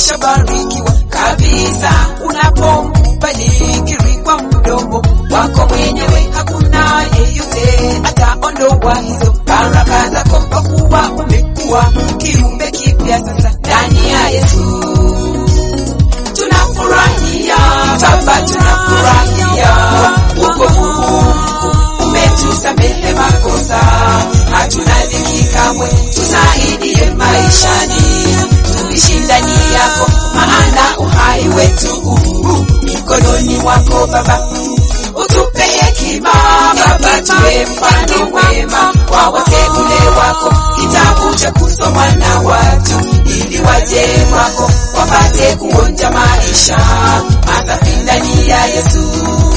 umeshabarikiwa kabisa unapombariki kwa mdomo wako mwenyewe hakuna yeyote ataondoa hizo baraka zako kwa kuwa umekuwa kiumbe kipya sasa ndani ya yesu tunafurahia baba tunafurahia wokovu huu umetusamehe makosa hatuna dhiki kamwe tusaidie maishani tuishi ndani yako maana uhai wetu huu mikononi mwako baba utupe hekima baba tuwe mfano mwema kwa wateule wako kitabu cha kusomwa na watu ili waje kwako wapate kuonja maisha masafi ndani ya yesu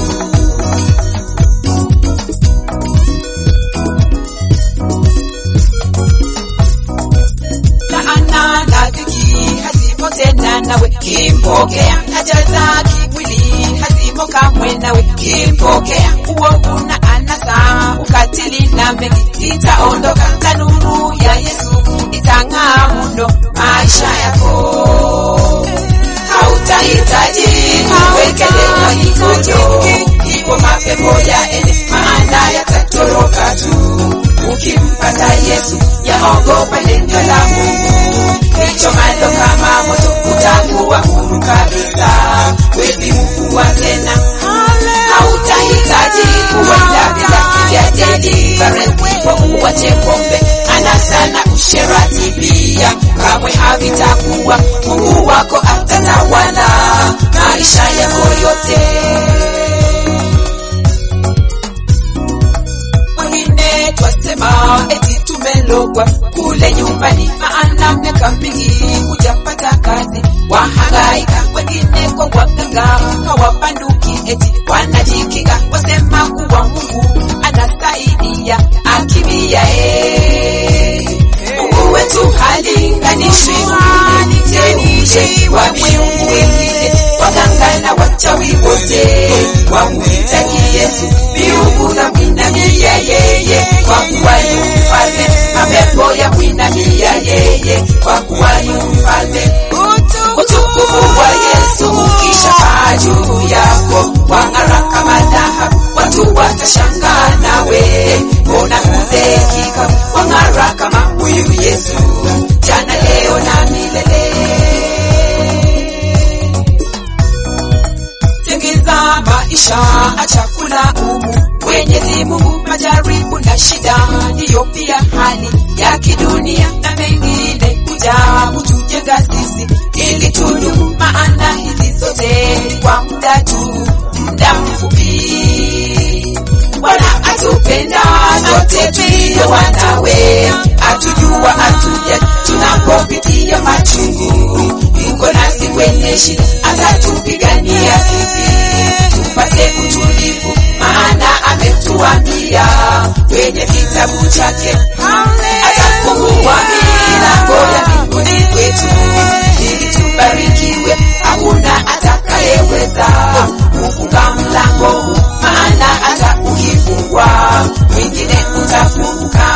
laana na dhiki hazimo tena nawe kimpokea haja za kimwili hazimo kamwe nawe kimpokea uovu na anasa ukatili na mengi itaondoka na nuru ya yesu itang'aa mno maisha yako hautahitaji kuwekelewa mikono ipo mapepo yaende maana yatatoroka tu ukimpata yesu yaogopa neno la mungu lichomalo kama moto utakuwa huru kabisa wepi mkuu tena hautahitaji kuenda vilasi vya deliverance kwa uwache pombe anasa na usherati pia kamwe havitakuwa mungu wako atatawala maisha yako yote wengine twasema eti tumelogwa kule nyumbani maana miaka mingi hujapata kazi wahangaika wengine kwa waganga hawapanduki eti wanajikinga wasema kuwa mungu anasaidia akimia mungu wetu halinganishwi mteuje wa miungu wengine waganga na wachawi wote wamhitaji yesu miungu na mwinamia yeye kwa kuwa yu mfalme mapepo ya mwinamia yeye kwa kuwa yu mfalme utukufu wa yesu ukisha paa juu yako wang'ara kama dhahabu watu watashangaa nawe mbona kuzeekika wang'ara kama huyu yesu jana leo na milele tengeza maisha achakula umu mwenyezi mungu majaribu na shida ndiyo pia hali ya kidunia na mengine kuja kutujenga sisi ili tudumu maana hizi zote ni kwa muda tu muda mfupi bwana atupenda sote tulio wanawe atujua atuja tunapopitia machungu yuko nasi kwenye shida atatupigania sisi tupate utulivu maana ametuambia kwenye kitabu chake atafungua milango ya mbinguni kwetu ili tubarikiwe hakuna atakayeweza kufunga mlango huu maana hata ukifungwa mwingine utafunguka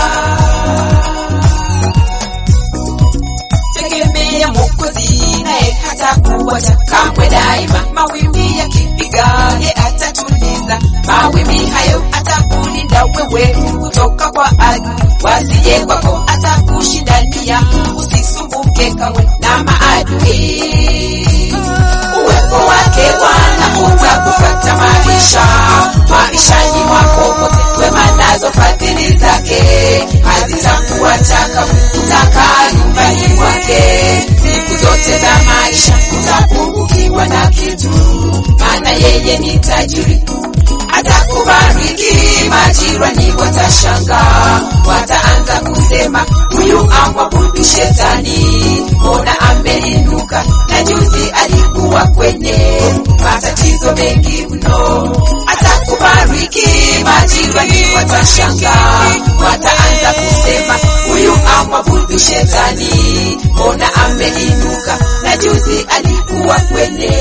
tegemea mwokozi naye hata kuwacha kamwe daima mawimbi yakipiga ye atatuliza mawimbi hayo atakulinda wewe kutoka kwa adui wasije kwako atakushindania usisumbuke kamwe na maadui uwepo wake bwana utakupata maisha maishani mwako pote wema nazo fadhili zake hazitakuacha kamwe utakaa nyumbani mwake siku zote za maisha utapungukiwa na kitu maana yeye ni tajiri atakubariki majirani watashanga wataanza kusema huyu amwabudu shetani mbona ameinuka na juzi alikuwa kwenye matatizo mengi mno atakubariki majirani watashanga wataanza kusema huyu amwabudu shetani mbona ameinuka na juzi alikuwa kwenye